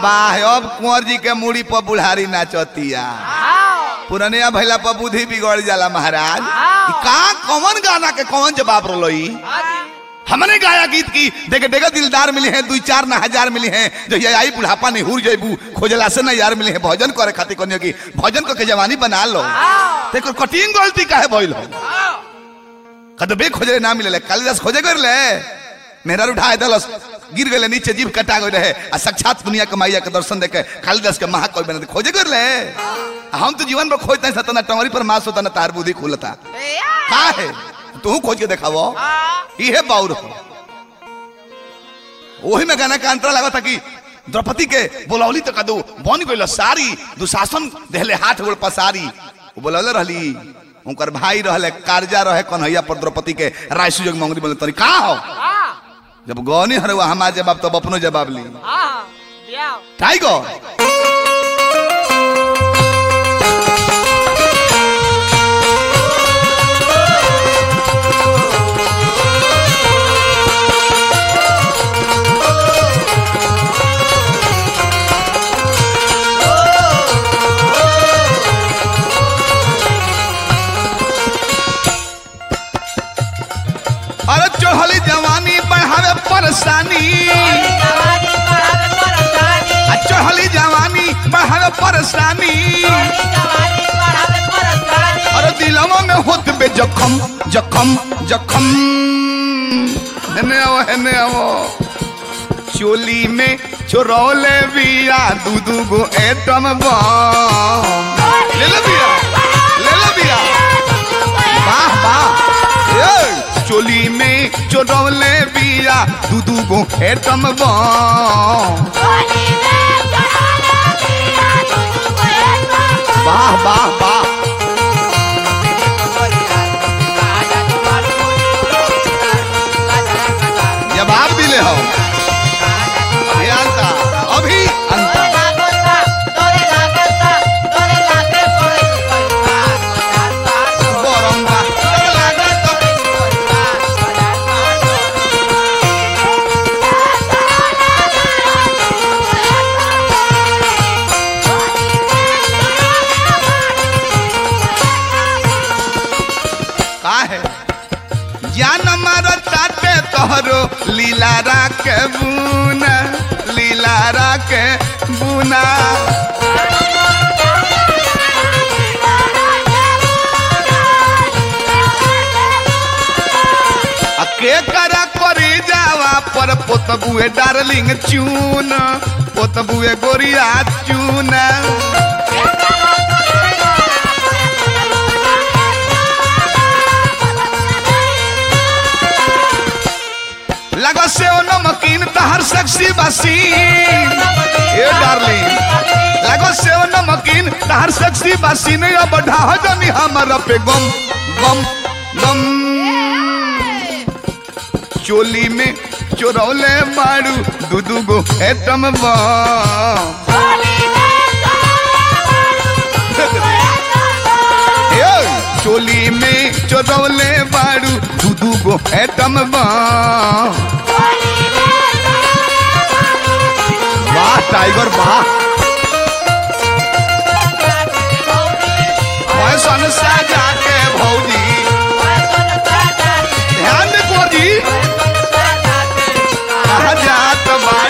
वाह अब कुंवर जी के मूड़ी पर बुढ़ारी नाचतिया पुरनिया भैला पर बुद्धि बिगड़ जाला महाराज ई का कौन गाना के कौन जवाब रोलोई हमने गाया गीत की देखे देखे दिलदार मिले हैं दुई चार ना हजार मिले हैं जो ये आई बुढ़ापा नहीं हुर जेबू खोजला से ना यार मिले हैं भोजन करे खातिर कोनियो की भोजन को के जवानी बना लो देखो कठिन गलती काहे भइल हो कदबे खोजे ना मिले कालिदास खोजे कर ले मेहरा उठा दलस गिर गए नीचे जीभ कटा गए रहे आ साक्षात दुनिया के मैया के दर्शन देखे कालिदास के महाकवि बने खोजे कर ले आ हम तो जीवन में खोजते हैं सतना टंगरी पर मास होता ना तार बुद्धि खुलता का है तू खोज के देखावो इहे बाउर हो वही में गाना का अंतरा लगा था कि द्रौपदी के बोलौली तो कदू बन गइल सारी दुशासन देहले हाथ गोड़ पसारी वो बोलौले रहली उनकर भाई रहले कार्जा रहे कन्हैया पर द्रौपदी के राय सुजोग मंगरी बोले तनी का हो जब गौनी हरवा हमार जवाब तब अपनो जवाब ली टाइगर अरे चढ़ली जवानी बढ़ावे परेशानी आ चढ़ली जवानी बढ़ावे परेशानी अरे दिलवा में होत बे जखम जखम जखम हेने आओ हेने आओ चोली में चोरौले बिया दू दू गो एटम बम ले ले बिया ले ले बिया वाह वाह ए, चोली में चोरौले बिया दू दू गो एटम बम वाह वाह वाह जवाब दिले हो अभी अंता अभी अंता बरंगा का है ज्ञान मारताटे तोहरो लीलारा के बुना लीलारा के बुना आ के करा करी जावा पर पोतबुए डार्लिंग चून पोतबुए गोरिया चून लगा से ओ नमकीन तहर सेक्सी बसीन ए डार्लिंग लगो से ओ नमकीन तहर सेक्सी बसीन अब ढाह जनी हमर पे गम गम गम चोली में चोरौले मारू दू दू गो एटम बम ए, चोली में चोरौले मारू दू दू गो एटम बम वाह टाइगर वाह फैशन सजा के भौजी ध्यान दे भौजी कहा जात बान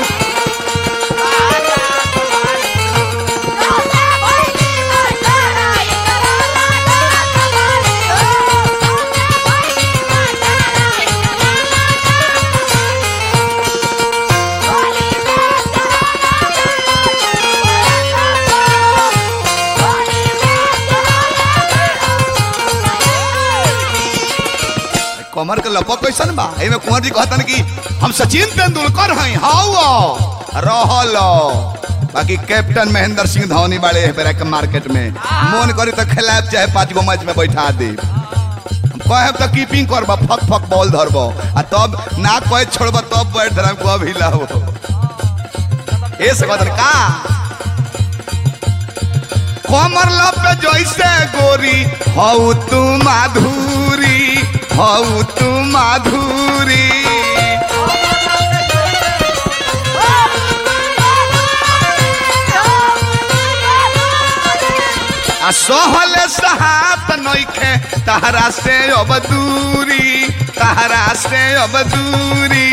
कमर के लपक कैसन बा एमे कुंवर जी कहतन कि हम सचिन तेंदुलकर हैं हाउ रहल बाकी कैप्टन महेंद्र सिंह धोनी बाड़े है बेरा के मार्केट में मन करी तो खिलाफ चाहे पांच गो मैच में बैठा दे कहे तो कीपिंग करब फक फक बॉल धरब आ तब ना कहे छोड़ब तब बैठ धरम को अभी लाओ ए से कहतन का कमर लप जैसे गोरी हऊ तू माधुरी हऊ तू माधुरी आ सहले सहात नइखे तहरा से अब दूरी तहरा से अब दूरी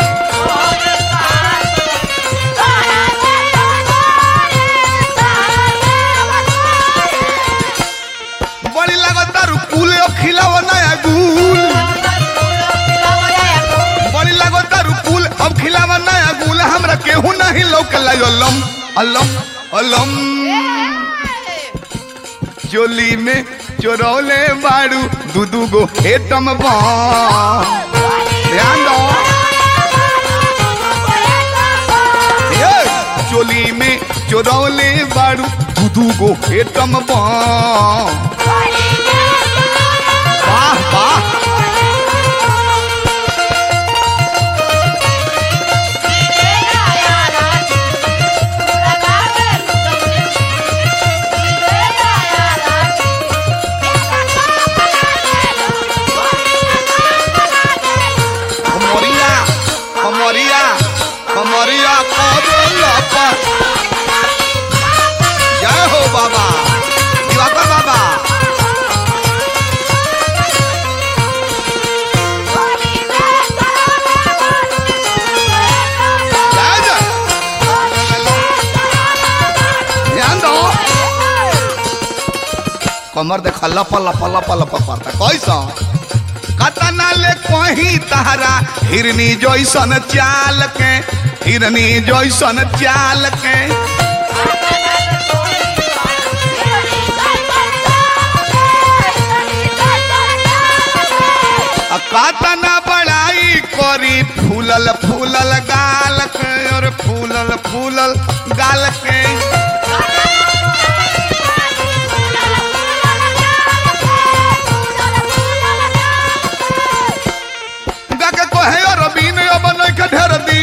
बड़ी लगता रुकुल खिलाव नया गुल बड़ी लगता रुकुल अब खिलाव नया गुल हमरा केहू नहीं लौकला अलम अलम अलम चोली में चोरौले बाड़ू दू दू गो एटम बम ध्यान दो ये चोली में चोरौले बाड़ू दू दू गो एटम बम वाह वाह कमरिया कमरिया कमरिया कबला पर जय हो बाबा दिवाकर बाबा जय जय ध्यान दो कमर देख लप लप लप लप करता कैसा कतना ले कहीं तहरा हिरनी जैसन चाल के हिरनी जैसन चाल के आ कतना बड़ाई करी फूलल फूलल गाल के और फूलल फूलल गाल के गा के कहे रबीन अब नहीं के ढेर दी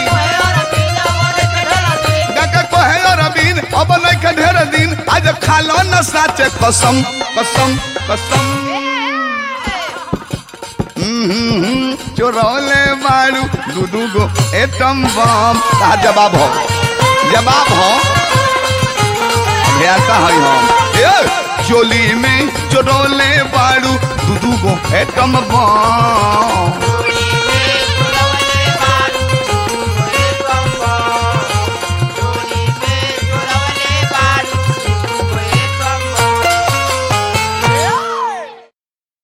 गा के कहे रबीन अब नहीं के ढेर दिन आज खालो न साचे कसम कसम कसम हम्म, चोरौले मारू दू दू गो एटम बम ता जवाब हो जवाब हो भेड़ता है हम ए, चोली में चोरौले बाड़ू दू दू गो एटम बम